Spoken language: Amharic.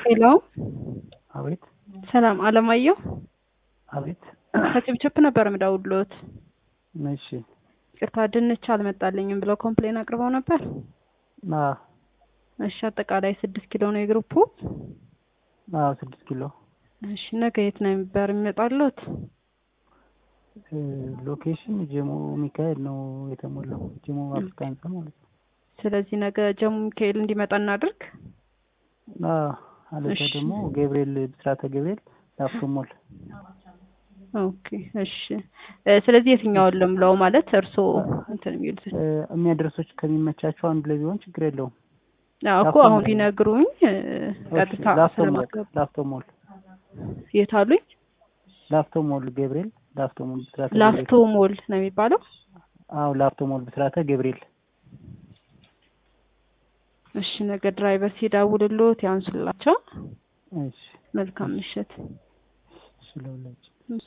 ሄሎ አቤት ሰላም አለማየሁ አቤት ከጭብጭብ ነበር የምደውልዎት። እሺ ይቅርታ ድንች አልመጣልኝም ብለው ኮምፕሌን አቅርበው ነበር። አዎ እሺ አጠቃላይ ስድስት ኪሎ ነው የግሩፑ። አዎ ስድስት ኪሎ እሺ ነገ የት ነው ነበር የሚመጣሉት? እ ሎኬሽን ጀሞ ሚካኤል ነው የተሞላው። ጀሞ አፍሪካ ህንፃ ማለት ነው። ስለዚህ ነገ ጀሙ ሚካኤል እንዲመጣ እናድርግ። አዎ አለዛ እሺ። ደግሞ ገብርኤል ብስራተ ገብርኤል ላፍቶ ሞል ኦኬ እሺ እ ስለዚህ የትኛውን ልምለው ማለት እርስዎ እንትን የሚሉት እ የሚያደርሶች ከሚመቻቸው አንዱ ላይ ቢሆን ችግር የለውም። አዎ እኮ ላፍቶ አሁን ሞል። ቢነግሩኝ እ እሺ፣ ቀጥታ ላፍቶ ሞል ስለማስገባ ላፍቶ ሞል የት አሉኝ? ላፍቶ ሞል ገብርኤል ላፍቶ ሞል ብስራተ ላፍቶ ገብርኤል ሞል ነው የሚባለው። አዎ ላፍቶ ሞል ብስራተ ገብርኤል እሺ ነገ ድራይቨር ሲደውልልዎት ያንሱላቸው። እሺ መልካም ምሽት። ስለሁላችሁ እሺ።